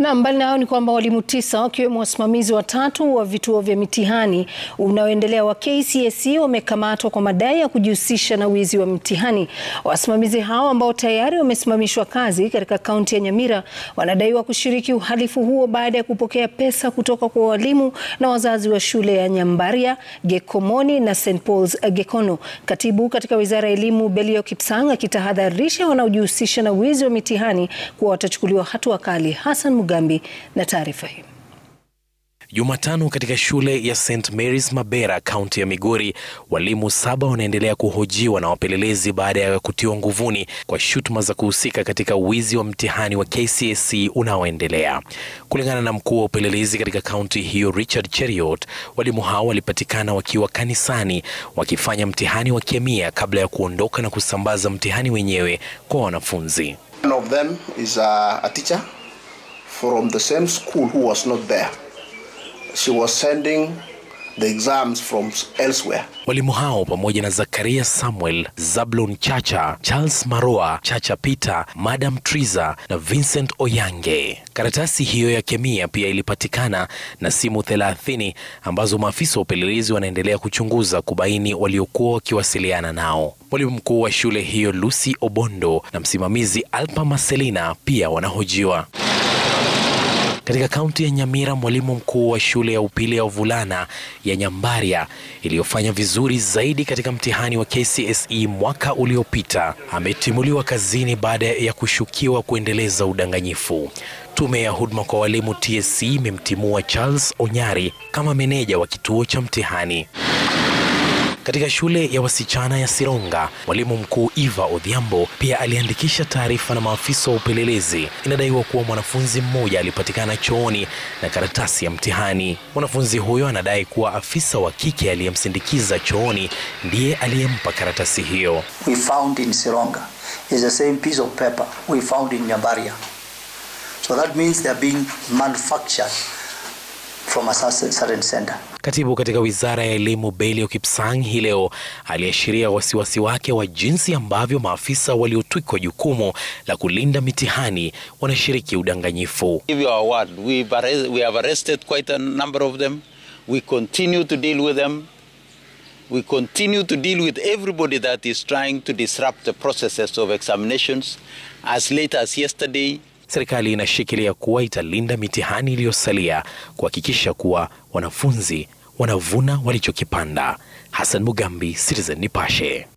Na mbali na hayo ni kwamba walimu tisa wakiwemo wasimamizi watatu wa vituo vya mitihani unaoendelea wa KCSE wamekamatwa kwa madai ya kujihusisha na wizi wa mitihani. Wasimamizi hao ambao tayari wamesimamishwa kazi katika kaunti ya Nyamira wanadaiwa kushiriki uhalifu huo baada ya kupokea pesa kutoka kwa walimu na wazazi wa shule ya Nyambaria, Gekomoni na St Paul's Gekono. Katibu katika Wizara ya Elimu Belio Kipsang akitahadharisha wanaojihusisha na wizi wa mitihani kuwa watachukuliwa hatua kali. Hassan Mugambi na taarifa hii. Jumatano katika shule ya St Mary's Mabera, kaunti ya Migori, walimu saba wanaendelea kuhojiwa na wapelelezi baada ya kutiwa nguvuni kwa shutuma za kuhusika katika wizi wa mtihani wa KCSE unaoendelea. Kulingana na mkuu wa upelelezi katika kaunti hiyo Richard Cheriot, walimu hao walipatikana wakiwa kanisani wakifanya mtihani wa kemia kabla ya kuondoka na kusambaza mtihani wenyewe kwa wanafunzi. One of them is a, a teacher from the same school who was not there. She was sending the exams from elsewhere. Walimu hao pamoja na Zakaria Samuel, Zablon Chacha, Charles Maroa, Chacha Peter, Madam Triza na Vincent Oyange. Karatasi hiyo ya kemia pia ilipatikana na simu 30 ambazo maafisa wa upelelezi wanaendelea kuchunguza kubaini waliokuwa wakiwasiliana nao. Mwalimu mkuu wa shule hiyo Lucy Obondo na msimamizi Alpa Marcelina pia wanahojiwa. Katika kaunti ya Nyamira, mwalimu mkuu wa shule ya upili ya wavulana ya Nyambaria iliyofanya vizuri zaidi katika mtihani wa KCSE mwaka uliopita ametimuliwa kazini baada ya kushukiwa kuendeleza udanganyifu. Tume ya huduma kwa walimu TSC imemtimua Charles Onyari kama meneja wa kituo cha mtihani. Katika shule ya wasichana ya Sironga, mwalimu mkuu Eva Odhiambo pia aliandikisha taarifa na maafisa wa upelelezi. Inadaiwa kuwa mwanafunzi mmoja alipatikana chooni na karatasi ya mtihani. Mwanafunzi huyo anadai kuwa afisa wa kike aliyemsindikiza chooni ndiye aliyempa karatasi hiyo. we found in Sironga is the same piece of paper we found in Nyambaria. So that means they are being manufactured from a certain center. Katibu katika wizara ya elimu Belio Kipsang hii leo aliashiria wasiwasi wake wa jinsi ambavyo maafisa waliotwikwa jukumu la kulinda mitihani wanashiriki udanganyifu. give you our word. We've arre- we have arrested quite a number of them. We continue to deal with them. We continue to deal with everybody that is trying to disrupt the processes of examinations. As late as yesterday, Serikali inashikilia kuwa italinda mitihani iliyosalia kuhakikisha kuwa wanafunzi wanavuna walichokipanda. Hassan Mugambi, Citizen Nipashe.